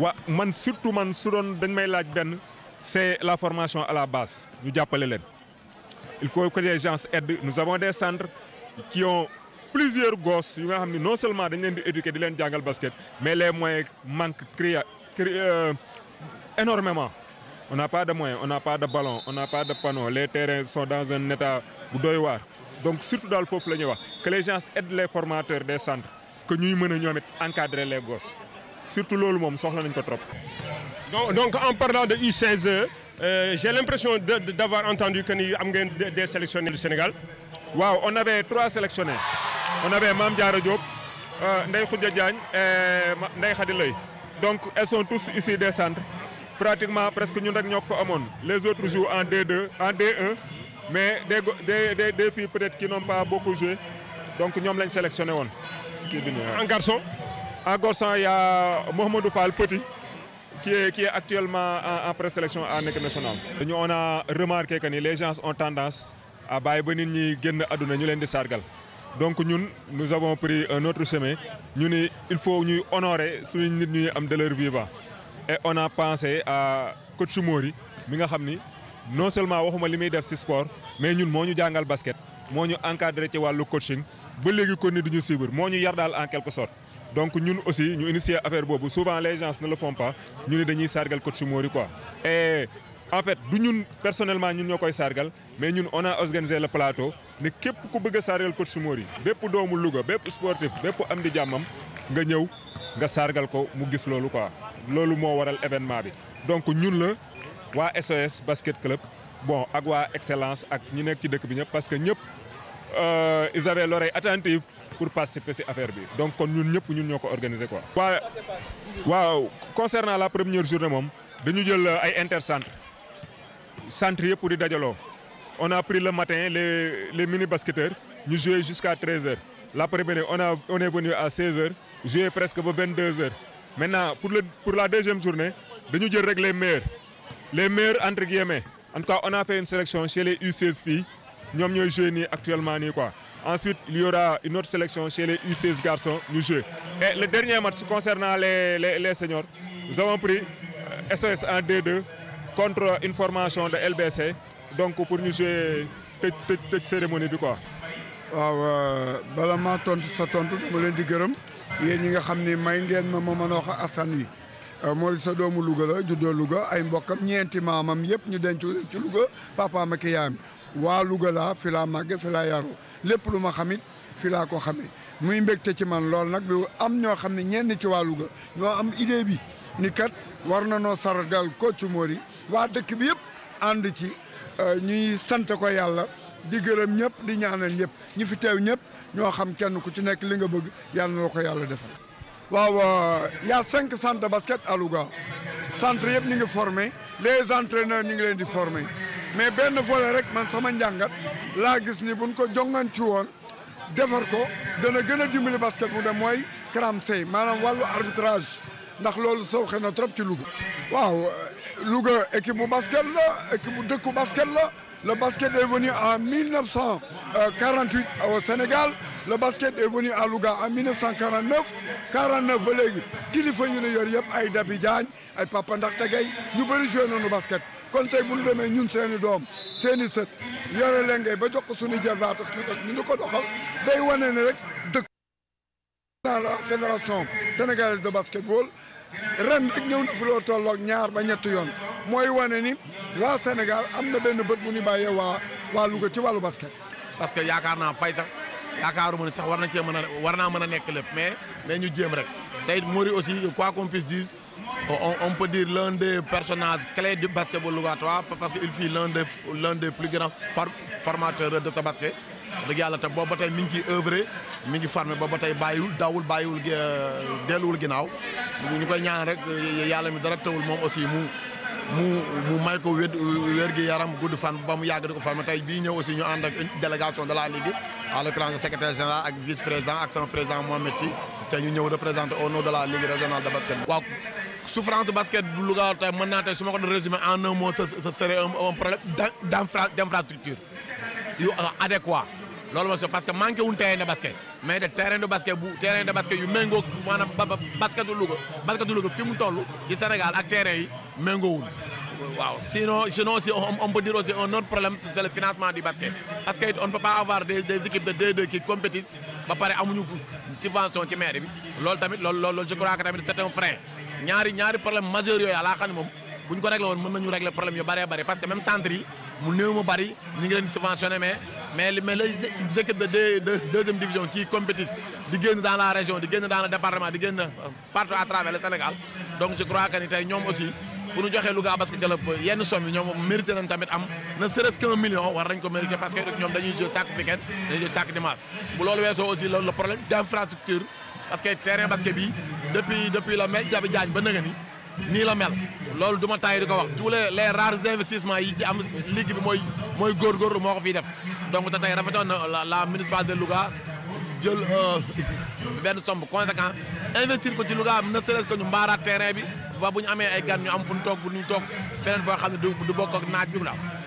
wa man surtout man su doon dañ may laaj benn c'est la formation à la base ñu jàppale leen il faut que les gens aident nous avons des centres qui ont plusieurs gosses yu nga xam ne non seulement dañ leen di éduquer di leen jàngal basket mais les moyens manquent cria euh, énormément on n'a pas de moyens on n'a pas de ballon on n'a pas de panneau les terrains sont dans un état bu doy waar donc surtout daal foofu la ñuy wax que les gens aident les formateurs des centres que ñuy mën a ñoom it encadrer les gosses surtout loolu moom soxla nañ ko trop. donc donc en parlant de U16 euh, j'ai l'impression de, de, d'avoir entendu que ni am ngeen des sélectionnés du Sénégal. waaw on avait trois sélectionnés on avait Mame Diarra Diop euh, Ndeye Khoudia Diagne et Ndeye Khady Leye donc elles sont tous ici des centres pratiquement presque ñun rek ñoo ko fa amoon les autres jouent en D2 en D1 mais des des des, des filles peut-être qui n'ont pas beaucoup joué donc ñoom lañ sélectionné woon. si kii bi en garçon. en garçon il y a Mohamedou Fall Petit qui est qui est actuellement en, en présélection en équipe nationale. ñu on a remarqué que ni les gens ont tendance. a bàyyi ba nit ñi génn àdduna ñu leen di sargal donc ñun nous avons pris un autre chemin ñu ni il faut ñuy honorer suñu nit ñuy am de leur vivant et on a pensé à coach Mori mi nga xam ni non seulement waxuma li muy def ci sport mais ñun moo ñu jàngal basket moo ñu encadré ci wàllu coaching ba léegi kon ni du ñu suivre moo ñu yar daal en quelque sorte donc ñun aussi ñu initier affaire boobu souvent les gens ne le font pas ñu ni dañuy sargal coach Mori quoi et en fait du ñun personnellement ñun ñoo koy sargal mais ñun on a organisé le plateau ne képp ku bëgg a sargal coach Mori bépp doomu Louga bépp sportif bépp am di jàmmam nga ñëw nga sargal ko mu gis loolu quoi loolu moo waral événement bi. donc ñun la waa SOS basket club bon ak waa excellence ak ñi nekk ci dëkk bi ñëpp parce que ñëpp ils avaient l'oreille attentive pour participer ci affaire bi donc kon ñun ñëpp ñun ñoo ko organisé quoi. waaw waaw concernant la première journée moom dañu jël ay intercentre centre yëpp di dajaloo on a pris le matin les les mini basketteurs ñu joué jusqu'à 13h l'après-midi on a on est venu à 16h joué presque ba 22h maintenant pour le pour la deuxième journée dañu jël rek les meilleurs les meilleurs entre guillemets en tout cas on a fait une sélection chez les U16 filles ñoom ñooy joué nii actuellement nii quoi ensuite il y aura une autre sélection chez les U16 garçons ñu joué et le dernier match concernant les les les seniors nous avons pris SOS en D2 contre une formation de LBC donc pour ñu jouer tëj tëj tëj cérémonie bi quoi. waaw bala maa tontu sa tontu dama leen di gërëm yéen ñi nga xam ni may ngeen ma ma mën a wax askan wi moo sa doomu Louga la juddoo Louga ay mbokkam ñeenti maamam yëpp ñu denc leen ci Louga papaam ak yaayam waa Louga laa fi laa màgge fi laa yaru lépp lu ma xamit fi laa ko xamee muy mbégte ci man lool nag bi am ñoo xam ne ñenn ci waa Louga ñoo am idée bi ni kat war na noo sargal coach Mori waa dëkk bi yëpp ànd ci ñuy sant ko yàlla di gërëm ñëpp di ñaanal ñëpp ñi fi teew ñëpp ñoo xam kenn ku ci nekk li nga bëgg yàlla na ko yàlla defal. waaw y a cinq centres de basket à Louga centre yëpp ñu ngi formé les entraîneurs ñu ngi leen di formé mais benn volet rek man sama njàngat laa gis ni buñ ko jongan ci woon defar ko dana gën a dimbali basket bu dem mooy CRAMSey maanaam wàllu arbitrage ndax loolu sooxe na trop ci Louga. waaw Louga équipe bu basket la équipe bu dëkku basket la le basket est venu en 1948 au Sénégal le basket est venu à Louga en 1949 49 ba léegi kilifa yi ñu yor yëpp ay Dabi Diagne ay Papa Ndaxte Gueye ñu bëri joué nañu basket kon tey bu ñu demee ñun seeni doom seeni sët yore leen ngay ba jox ko suñu jarbaat ak ñu ngi ko doxal day wane ne rek dëkk dans la fédération sénégalaise de basketball ren rek ñëw na fi loo tolloog ñaar ba ñetti yoon mooy wane ni waa Sénégal am na benn bët bu ñu bàyyee waa waa Louga ci wàllu basket. parce que yaakaar naa fay sax yaakaaruma ni sax war nañ cee mën a war naa mën a nekk lépp mais mais ñu jéem rek tey Mori aussi quoi qu'on puisse dire on on peut dire l'un des personnages clés du basketball lougatois parce que il fut l'un des l'un des plus grands formateurs de ce basket. dëgg yàlla te boobu ba tey mi ngi ciy œuvrer mi ngi formé boobu ba tey bàyyiwul dawul bàyyiwul delluwul ginnaaw ñu koy ñaan rek yàlla mi dara tawul moom aussi mu mu mu may ko wér wér gi yaram gudd fan ba mu yàgg di ko formé tey bii ñëw aussi ñu ànd ak une délégation de la ligue en l'occurrence secrétaire général ak vice président ak sama président Mohamed Sy te ñu ñëw représenter au nom de la ligue régionale de basket. waaw souffrance de basket du Louga tey mën naa tey su ma ko doon résumer en un mot ce serait un problème d'infrastructure yu adéquat loolu mooy parce que manqué wuñ terrain de basket mais de terrain de basket bu terrain de basket yu méngoo maanaam ba basketu Louga basketu Louga fi mu toll ci Sénégal ak terrain yi méngoo wuñ waaw sinon sinon aussi on peut dire aussi un autre problème c'est le financement du basket parce que on ne peut pas avoir des des équipes de D2 qui compétissent ba pare amuñu subvention ci maire bi loolu tamit loolu loolu je crois que tamit c'est un frein ñaari ñaari problème majeur yooyu laa xam ne moom bu ñu ko réglé woon mën nañu régler problème yu bëree bëri parce que même centre yi mu néew mu bëri ñu ngi leen subventionné mais mais mais les équipes de de deuxième division qui compétissent di génn dans la région di génn dans le département di génn partout à travers le Sénégal donc je crois que ni tey ñoom aussi fu ñu joxee Louga Basket Club yenn somme yi ñoom mérité nañ tamit am ne serait-ce qu'un million war nañ ko mérité parce que ñoom dañuy jouer chaque week-end dañuy jouer chaque dimanche bu loolu weesoo aussi le problème d'infrastructure parce que terrain basket bi depuis depuis la mel Jabi Jaañ ba nga ni nii la mel loolu du ma taay di ko wax tous les les rares investissements yi ci am ligue bi mooy mooy góorgóorlu moo ko fiy def donc te tey rafetoon na la municipalité de Louga jël benn somme conséquent investir ko ci Louga ne serait-ce que ñu mbaaraat terrain bi ba bu ñu amee ay gan ñu am fu ñu toog bu ñu toog feneen foo xam ne du du bokk ak naaj bi daal